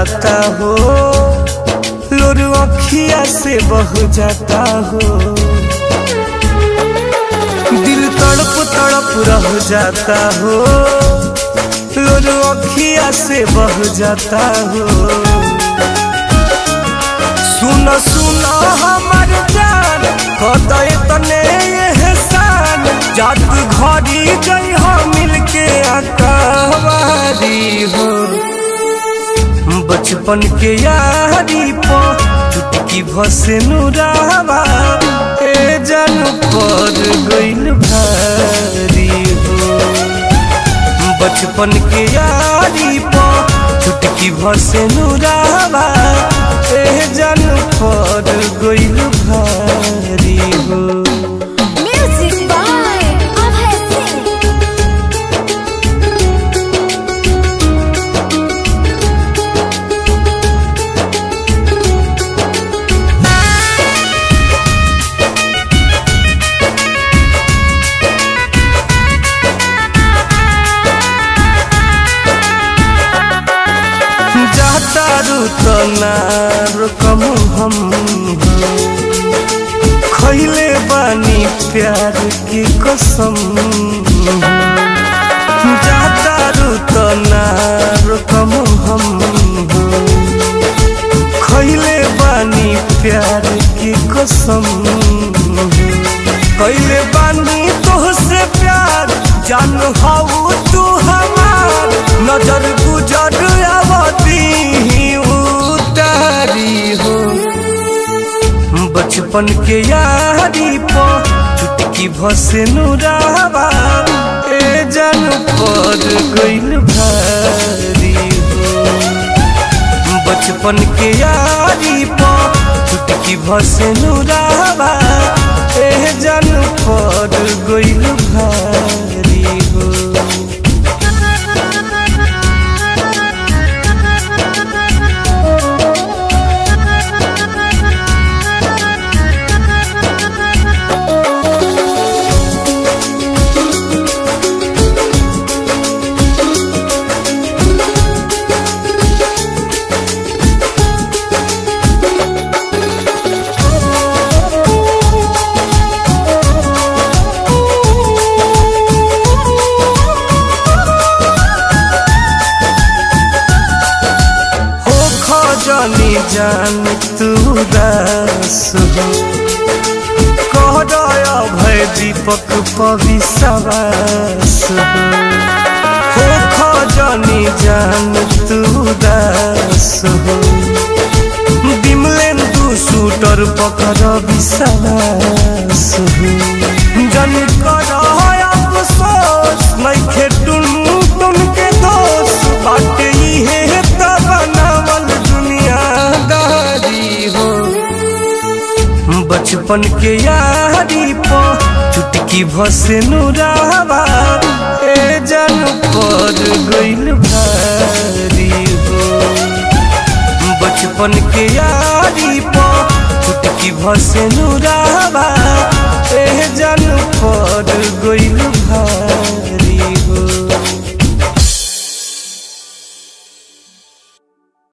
जाता हो लोर अखिया से बह जाता हो दिल तड़प तड़प रह जाता हो लोर अखिया से बह जाता हो सुन सुन हमर जान कदय तने एहसान जात घड़ी गई हम मिलके अकवारी हो बचपन के यारी प चुटकी भसे नुरावा ए जन पर गइल भारी हो बचपन के यारी प चुटकी भसे नुरावा ए जन पर गइल भारी हो Music by Abhay Singh. जाता तो ना रुकम हम खैले बानी प्यार की कसम जाता तो ना रुकम हम खैले बानी प्यार की कसम कैले बानी तोहसे प्यार जान हाउ तू हमार नजर गुजर आवती उतारी हो बचपन के यारी प चुटकी भसे नुरावा ए जन पर गइल भारी हो बचपन के यारी प चुटकी भसे नुरावा ए जन पर गइल भारी हो हो खजनी जान तू दास हो कहरय भय दीपक पविसवास हो हो खजनी जान तू दास हो बिमलेन्दु सूटर पकर विश्वास हो जन कर अफसोस नइखे टुन टुन के दोष बाटे इहे त बनावल दुनियादारी हो बचपन के यारी प चुटकी भसे नुरावा ए जन पर गइल भारी हो बचपन के यारी प चुटकी भसे नुरावा ए जन पर गइल भारी